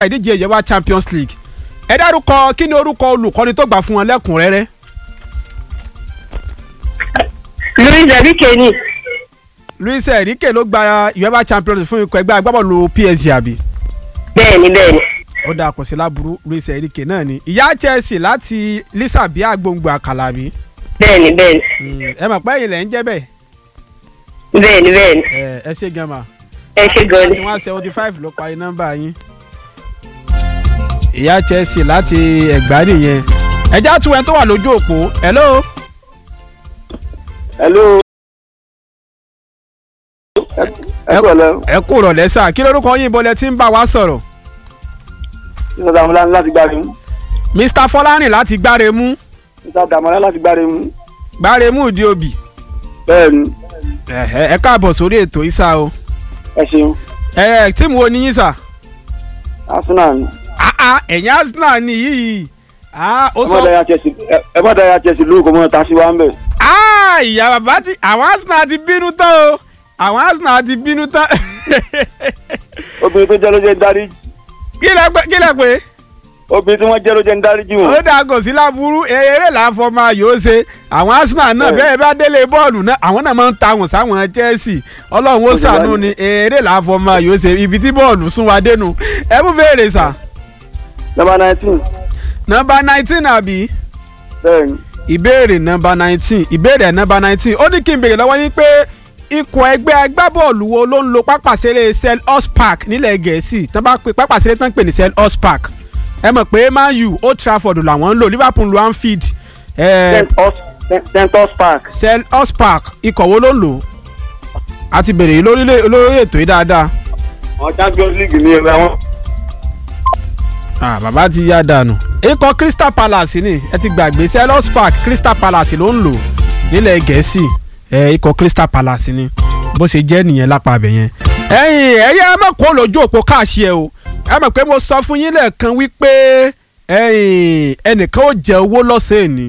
ìdíje ìyẹ̀wá Champions League ẹ dárúkọ kí ni orúkọ olùkọ́ni tó gbà fún wọn lẹ́kùnrẹ́rẹ́. Luis Enrique ni Luis Enrique ló gba ìyẹ̀wá Champions League fún ikọ̀ ẹgbẹ́ agbábọ́ọ̀lù PSG àbí. bẹ́ẹ̀ni bẹ́ẹ̀ni ó dáa kò sí láburú Luis Enrique náà ni ìyá Chelsea láti Lisa bíi agbóngbò àkàlà bí. bẹ́ẹ̀ni bẹ́ẹ̀ni ẹ mọ̀ pé ẹ̀yin lẹ̀ ń jẹ́ bẹ́ẹ̀ bẹ́ẹ̀ni bẹ́ẹ̀ni ẹ ẹ ṣe gan ma ẹ ṣe gan ni tí wọ́n seventy five ló parí nọ́mbà yín. ìyá Chelsea láti ẹ̀gbá nìyẹn ẹjẹ́ àtúwẹ̀ tó wà lójú òpó hello. hello. ẹ kọ̀ lọ. ẹ kú rọ̀lẹ́ sà kí lórúkọ yín bọ́lẹ̀ tí ń bá wa sọ̀rọ̀. mr damola láti gbáre mú. Mr Fọlárìn láti gbáre mú mr damola láti gbáre mú. gbáre mú ìdí òbí. bẹ́ẹ̀ni ẹ̀hẹ́, ẹ káàbọ̀ sórí ètò ìsà o. ẹ ṣeun ẹ tíìmù wo ni yín sà. arsenal ni. Ah, ah, ẹ̀yin Arsenal ni yìí. Ah, ó ẹ má sọ dára chelsea ẹ- ẹ má dára chelsea lóògùn mọ́ ta sí wa ń bẹ̀. Ah, ìyá bàbá ti àwọn Arsenal ti bínú tán o àwọn Arsenal ti bínú tán. obìnrin tó jẹ́ ló jẹ́ ń dárí kí lẹ pé kí lẹ pé obìnrin tí wọ́n jẹ́ ló jẹ́ ń dárí jù ó wọ́n. dáa kò sí láburú eré làáfọ máa yóò ṣe àwọn Arsenal náà bẹ́ẹ̀ bá délé bọ́ọ̀lù náà àwọn náà máa ń ta àwọn sáwọn Chelsea ọlọ́run ó Ó ti ṣàánú wá ni eré làáfọ máa yóò ṣe ibi tí bọ́ọ̀lù sún wa dénú ẹ mú béèrè sà number nineteen nọ́mbà nineteen àbí bẹ́ẹ̀ni ìbéèrè nọ́mbà nineteen ìbéèrè nọ́mbà nineteen ó ní kí n béèrè lọ́wọ́ yín pé ikọ̀ ẹgbẹ́ agbábọ́ọ̀lù wo ló ń lo pápásẹ̀rẹ̀ Selhurst Park nílẹ̀ Gẹ̀ẹ́sì tán bá pe pápásẹ̀rẹ̀ tán pè ní Selhurst Park ẹ mọ̀ pé Man U Old Trafford làwọn ń lò Liverpool lo Anfield eh, centos park Selhurst Park ikọ̀ wo ló ń lò a ti béèrè yìí lórílẹ̀ olórí ètò yìí dáadáa àwọn champions league ní ẹgbẹ́ wọn. ah, bàbá ti yá dànù ikọ̀ Crystal Palace ni ẹ ti gbàgbé Selhurst Park Crystal Palace ló ń lò nílẹ̀ Gẹ̀ẹ́sì ẹ ikọ̀ Crystal Palace ni bó ṣe jẹ́ nìyẹn lápá abẹ yẹn. ẹ̀yin ẹ̀yẹ́ ẹ má kó lójú òpó káàṣì ẹ o ẹ mọ̀ pé mo sọ fún yín lẹ́ẹ̀kan wípé ẹ̀yin ẹnìkan ó jẹ owó lọ́sẹ̀ ni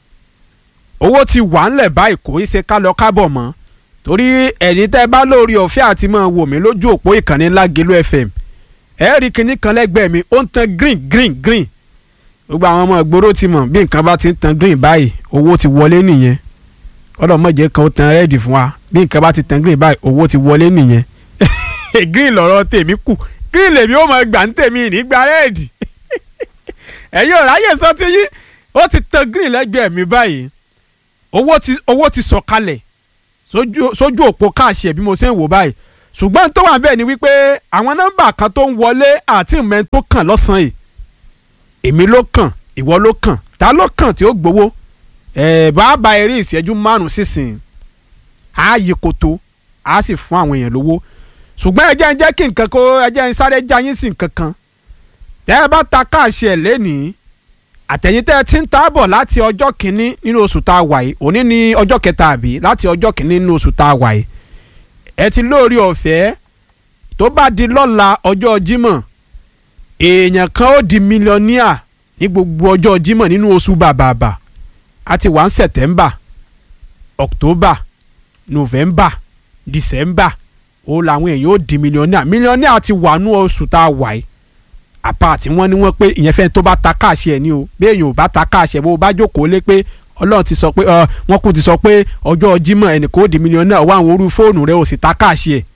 owó ti wà ńlẹ̀ báyìí kò í ṣe ká lọ kábọ̀ mọ́ torí ẹ̀yin tẹ́ bá lórí ọ̀fẹ́ àti máa wò mí lójú òpó ìkànnì Lágelú FM ẹ rí kinní kan lẹ́gbẹ̀ẹ́ mi ó ń tan green green green gbogbo àwọn ọmọ ìgboro ti mọ̀ bí nǹkan bá ti ń tan green báyìí owó ti wọlé nìyẹn ọlọ́mọdé kan ó tan rẹ́ẹ̀dì fún wa bí nǹkan bá ti tan green báyìí owó ti wọlé nìyẹn green lọ̀rọ̀ tèmi kù green lèmi ó máa gbà ń tèmi nígbà rẹ́ẹ̀dì ẹ̀yin ò ráyè sọ ti yín ó ti tan green lẹ́gbẹ̀ẹ́ mi báyìí owó ti owó ti sọ̀kalẹ̀ sójú sójú òpó káàṣì ẹ̀ bí mo ṣe ń wò báyìí ṣùgbọ́n tó wà bẹ́ẹ̀ ni wípé àwọn nọ́mbà kan tó ń wọlé àti ìmọ̀ tó kàn lọ́sàn-án yìí èmi ló kàn ìwọ ló kàn ta ló kàn tí ó gbowó ẹ̀ bá ba eré ìṣẹ́jú márùn-ún sísìn á yí koto á sì fún àwọn èèyàn lówó ṣùgbọ́n ẹ jẹ́ ń jẹ́ kí nǹkan kó ẹ jẹ́ ń sáré já yín sí nǹkan kan tẹ́ ẹ bá ta káàṣì ẹ̀ lénìí àtẹ̀yìn tẹ́ ẹ ti ń ta bọ̀ láti ọjọ́ kìíní nínú oṣù tá a wà yìí òní ní ọjọ́ kẹta àbí láti ọjọ́ kìíní nínú oṣù tá a wà yìí ẹ ti lórí ọ̀fẹ́ tó bá di lọ́la ọjọ́ Jímọ̀ èèyàn kan ó di mílíọ̀níà ní gbogbo ọjọ́ Jímọ̀ nínú oṣù bàbàbà a ti wà ń September October November December ó làwọn èèyàn ó di mílíọ̀níà mílíọ̀níà ti wà nú oṣù tá a wà yìí àpá tí wọ́n ní wọ́n pé ìyẹn fẹ́ni tó bá ta káàṣì ẹ̀ ní o bí èèyàn ò bá ta káàṣì ẹ̀ bó o bá jókòó lé pé ọlọ́run ti sọ pé ọ wọ́n kú ti sọ pé ọjọ́ Jímọ̀ ẹnì kò di mílíọ̀nù náà wá àwọn orí fóònù rẹ ò sì ta káàṣì ẹ̀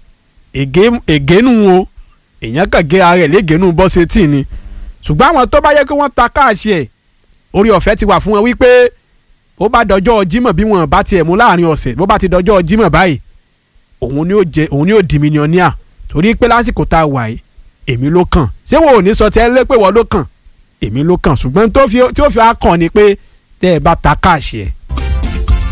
ègénú o èèyàn kàn gé ara ẹ̀ légénú bọ́sẹ̀ tì ni ṣùgbọ́n àwọn tó bá yẹ kí wọ́n ta káàṣì ẹ̀ orí ọ̀fẹ́ ti wà fún wọn wípé ó bá dọjọ́ Jímọ̀ bí wọn bá tiẹ̀ mú láàrin ọ̀sẹ̀ bó bá ti dọjọ́ Jímọ̀ báyìí òun ni ó jẹ òun ni ó di mílíọ̀nìà torí pé lásìkò tá a wà yìí èmi ló kàn ṣé wọn ò ní sọ tẹ́ lé pé wọ́n ló kàn èmi ló kàn ṣùgbọ́n tó fi tí ó fi á kàn ni pé tẹ́ ẹ bá ta káàṣì ẹ̀